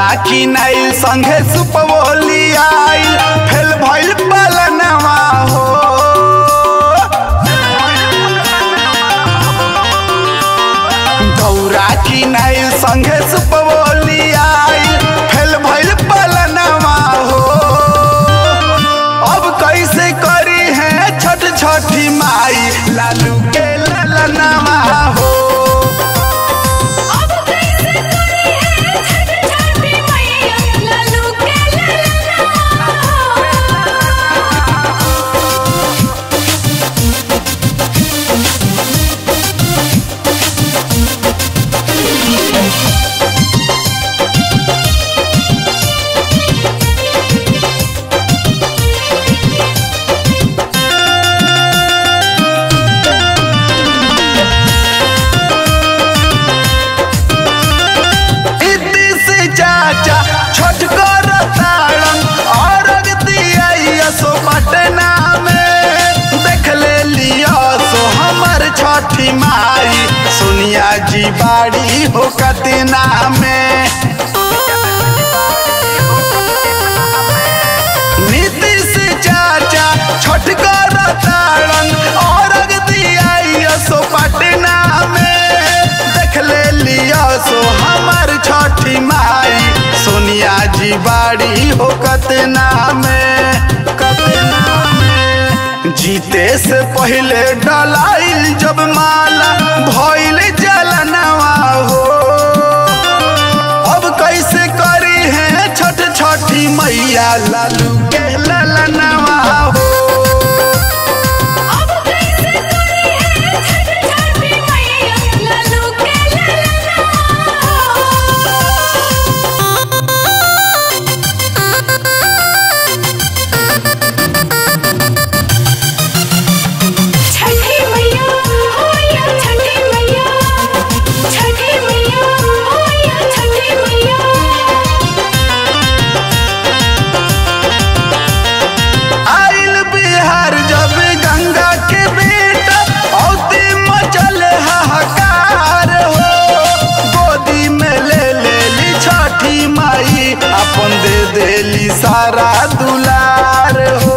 की नाइल संघे सुपवोली आइल फेल भइल पलनवा हो दौरा की नाइल संघे सुपवोली आइल फेल भइल पलनवा हो अब कैसे करी है छठ छठी माई लालू के ललनवा हो अब कैसे करे है छठ छठी मैया लालू के ललना इति से चाचा छठ कर ताड़न और दिया सो पटना में देख ले लिया सो हमर छठी माई सोनिया जी बाड़ी हो कतना में नीतीश चाचा छठ कर ताड़न और दिया सो पटना में देख ले लिया सो हमर छठी माई सोनिया जी बाड़ी हो कतना में कतना में जीते से पहले डलाइल जब माला भइल जलनवा हो अब कैसे करी है छठ छठी मैया लालू के ललनवा हो अब कैसे करे है छठ छठी मैया लालू के ललना छठी मैया होया छठी मैया छठी मैया होया छठी मैया आइल बिहार जब गंगा के बेटा औती मचल हाहाकार हो गोदी में ले लेली छठी माई अपन दे देली सारा दुलार हो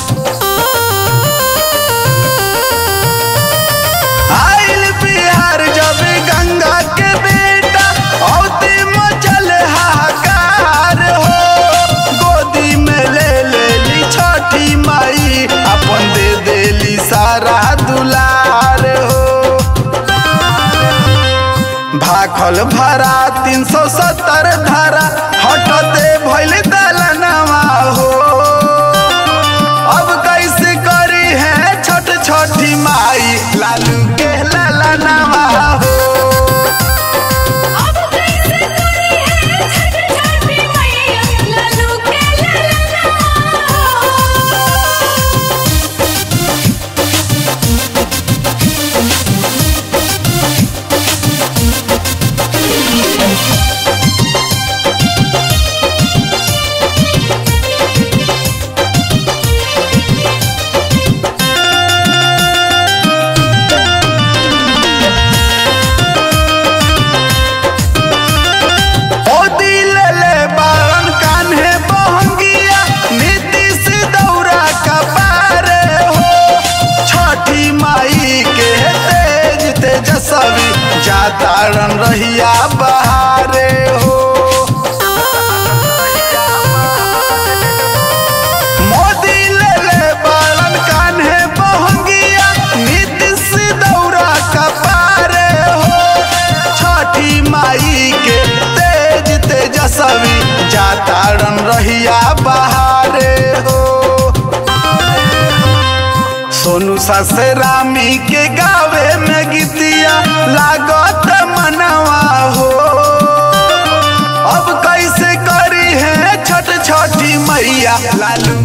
आइल बिहार जब गंगा के बेटा औती मचल हाहाकार हो गोदी में ले लेली छठी माई अपन दे देली सारा दुलार हो भाखल भरा तीन सौ सत्तर धारा हटते भइल दलनवा हो अब कैसे करी है छठ छठी माई लालू के ललनवा हो अब कैसे करे है छठ छठी मैया लालू के ललना ओ दिल ले बारन कान्हे बहंगिया नीतीश दौरा का पारे हो छठी माई के तेज तेजस्वी जातारन रहिया बहारे हो मोदी ले ले बारन कान्हे बहंगिया नीतीश दौरा का पारे हो छठी माई के तेज तेजस्वी जातारन रहिया बहारे हो सोनू ससरामी के गावे में गीतिया लागत मनवा हो अब कैसे करी है छठ छठी मैया लालू